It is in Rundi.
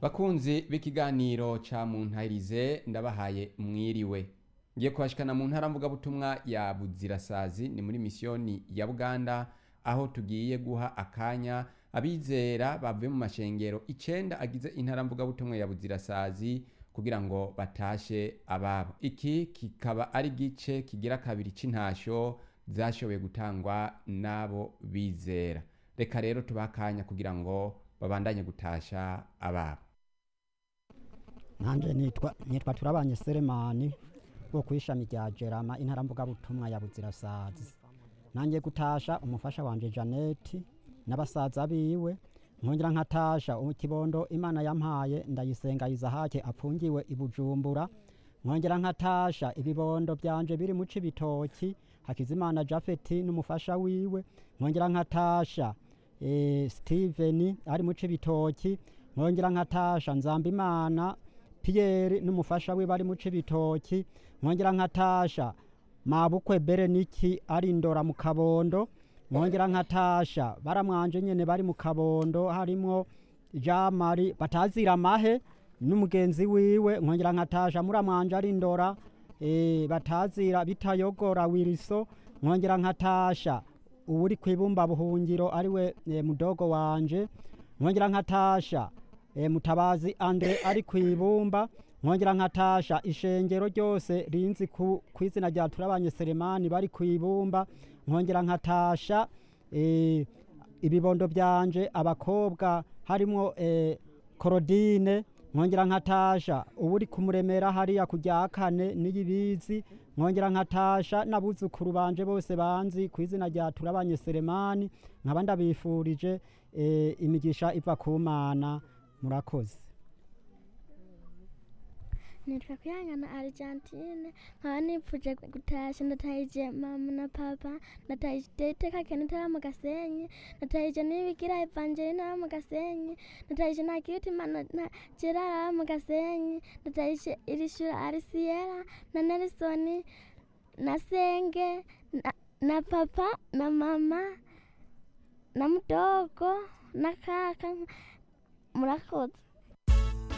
bakunzi b'ikiganiro ca muntahirize ndabahaye mwiriwe ngiye kubashikana mu ntara mvugabutumwa ya buzirasazi ni muri misiyoni ya buganda aho tugiye guha akanya abizera bavuye mu mashengero icenda agize intara mvugabutumwa ya buzirasazi kugira ngo batashe ababo iki kikaba ari igice kigira kabiri c'intasho zashoboye gutangwa n'abo bizera reka rero tubahe akanya kugira ngo babandanye gutasha ababo nanje nitwa nitwa turabanye Selemani wo kwishami rya Jerama intara mvugabutumwa ya Buzirasazi nanjye gutasha umufasha wanje Janeti n'abasaza biwe nkongera nkatasha ikibondo Imana yampaye ndayisenga Izahake apfungiwe i Bujumbura nkongera nkatasha ibibondo byanje biri mu cibitoki Hakizimana Jafeti n'umufasha wiwe nkongera nkatasha eh, Steven ari mu cibitoki nkongera nkatasha Nzambimana Pierre n'umufasha we bari mu cibitoki nkongera nkatasha mabukwe Bereniki ari ndora mu kabondo nkongera nkatasha baramwanje nyene bari mu kabondo harimwo Jean Marie batazira amahe n'umugenzi wiwe nkongera nkatasha muramwanje ari ndora e, batazira bitayogora wiriso nkongera nkatasha uwuri kwibumba buhungiro ariwe e, mudogo wanje nkongera nkatasha e, mutabazi Andre ari kwibumba nkongera nkatasha ishengero ryose rinzi ku kwizina rya turabanye Selemani bari kwibumba nkongera nkatasha e, ibibondo byanje abakobwa harimwo e, Korodine nkongera nkatasha uburi kumuremera hariya kujya kane n'iyibizi nkongera nkatasha n'abuzukuru banje bose banzi ku izina rya turabanye Selemani nkaba ndabifurije e, imigisha iva ku Mana murakoze nitwa kwihangana argentine nkaba nipfuje gutasha ndatahije mama na papa ndatahije iteka kene ntara mu gasenyi ndatahije nibigira evangeline ntara mu gasenyi ndatahije nakibitima na gerara mu gasenyi ndatahije irishura arisiera na nelson na senge na, na papa na mama na mudogo na kaka murakoze